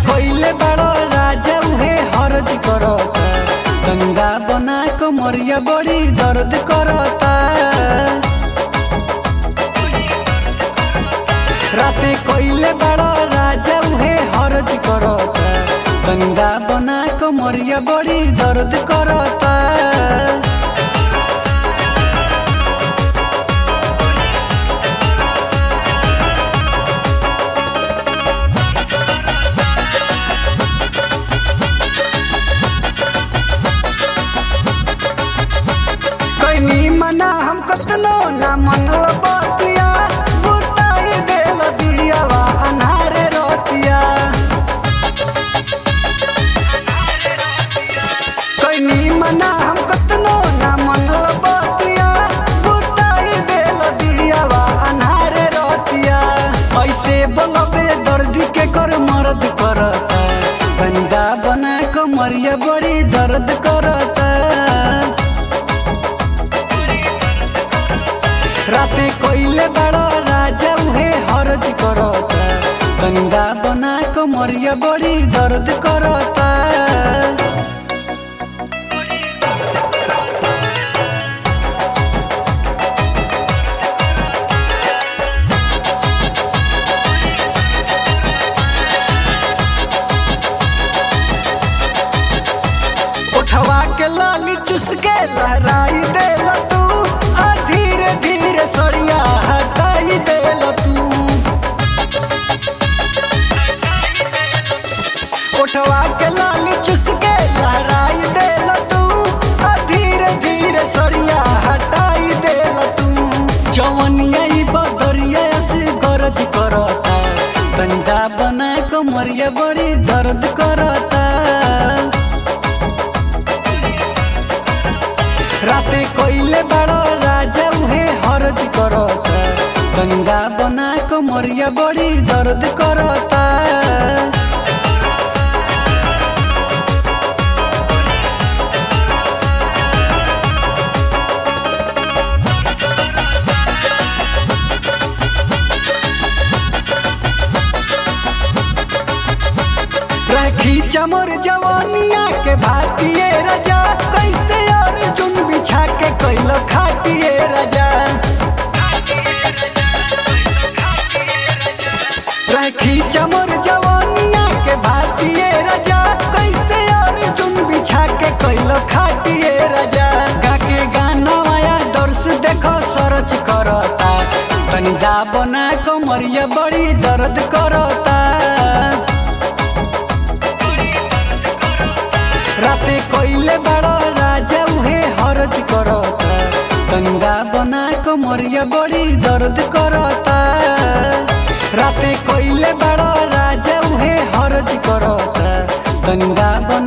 कोइले बड़ो राजा उहे हरज करता गंगा बना कमरिया बड़ी दर्द करता राते कोइले बड़ो राजा उहे हरज करता गंगा बना कमरिया बड़ी दर्द करता कैनी मना हम कतनो ना मनल बतिया बुताई देल दियावा अनारे रोतिया कैनी मना हम कतनो ना मनल बतिया बुताई देल दियावा अनारे रोतिया ऐसे बोलबे दर्द के कर मर्द करता गंगा बना कमरिया बड़ी दर्द करता राते कोइले बड़ो राजा उहे हरज करता गंगा बना कमरिया बड़ी दर्द करता उठवा के लाली चुस के लहराई देल तू आ धीरे धीरे सरिया हटाई देल तू उठवा के लाली चुस के लहराई देल तू आ धीरे धीरे सरिया हटाई देल तू जवनिया ई बदरिया से गरज करता गंदा बना कमरिया बड़ी दर्द करता राते कोइले बड़ो राजा उहे हरज करता गंगा बना कमरिया बड़ी दर्द करता राखी चमर जवानिया के भारतीय राजा कैसे अर्जुन बिछा के कैल खाटिए राजा राखी चमर जवानिया के भारतीय राजा कैसे अर्जुन बिछा के कैल खाटिए राजा गाके गाना आया दर्श देखो सरच करता तनी दा बना कमरिया बड़ी दर्द करता राते कोइले बड़ो राजा उहे हरज करता गंगा बना कमरिया बड़ी दर्द करता राते कोइले बड़ो राजा उहे हरज करता गंगा बना